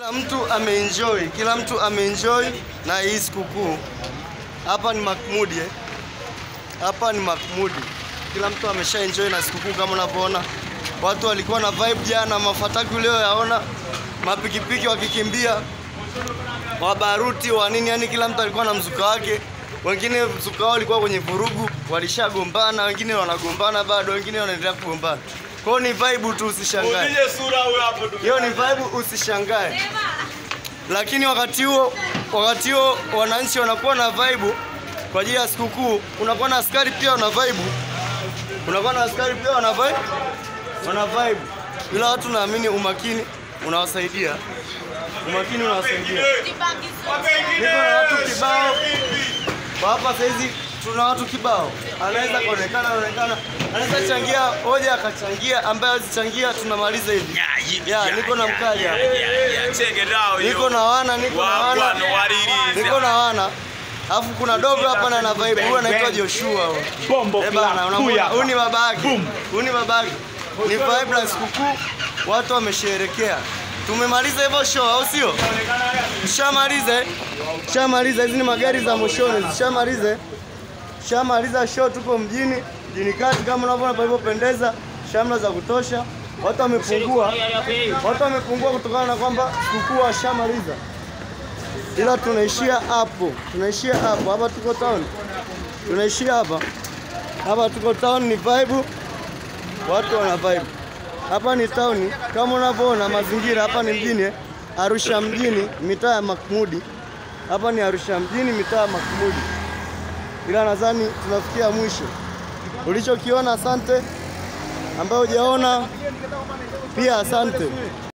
Kila mtu ameenjoy, kila mtu ameenjoy na hii sikukuu. Hapa ni Makmudi eh? Hapa ni Makmudi, kila mtu amesha enjoy na sikukuu kama unavyoona. Watu walikuwa na vibe jana, mafataki ulioyaona, mapikipiki wakikimbia, wabaruti wa nini, yani kila mtu alikuwa na mzuka wake. Wengine mzuka wao ulikuwa kwenye vurugu, walishagombana, wengine wanagombana bado, wengine wanaendelea kugombana. Kwa hiyo ni vibe tu, usishangae. Mpige sura huyo hapo ndugu. Hiyo ni vibe, usishangae. Lakini wakati huo wakati huo wananchi wanakuwa na vibe kwa ajili ya sikukuu, unakuwa na askari pia wana vibe, unakuwa na askari pia wana vibe, wana vibe. Ila watu naamini umakini unawasaidia, umakini unawasaidia. Niko na watu kibao kwa hapa saizi, tuna watu kibao, anaweza kuonekana anaonekana, anaweza changia hoja akachangia, ambaye azichangia tunamaliza hivi. Ya, niko na mkali hapa. Check it out. Niko na wana, niko na wana, Wagwan waririzi. niko na wana. Alafu kuna dogo hapa na na vibe. Huyu anaitwa Joshua. huyu. Bombo Eh bana, club, unamwona? kuya. Huyu ni babake. Huyu ni babake. Ni vibe la sikukuu, watu wamesherekea. Tumemaliza hivyo show, au sio? Shamaliza. eh? Shamaliza, hizi ni magari za moshoni. Shamaliza. Shamaliza show, tuko mjini, mjini kati kama unavyoona palivyopendeza, shamla za kutosha. Watu wamepungua, watu wamepungua kutokana na kwamba sikukuu washamaliza, ila tunaishia hapo, tunaishia hapo. Hapa tuko town, tunaishia hapa hapa, tuko town, ni vibe, watu wana vibe. Hapa ni town kama unavyoona mazingira. Hapa ni mjini, eh, Arusha mjini, mitaa ya Makmudi. Hapa ni Arusha mjini, mitaa ya Makmudi ila nadhani tunafikia mwisho. Ulichokiona asante, ambayo hujaona pia asante.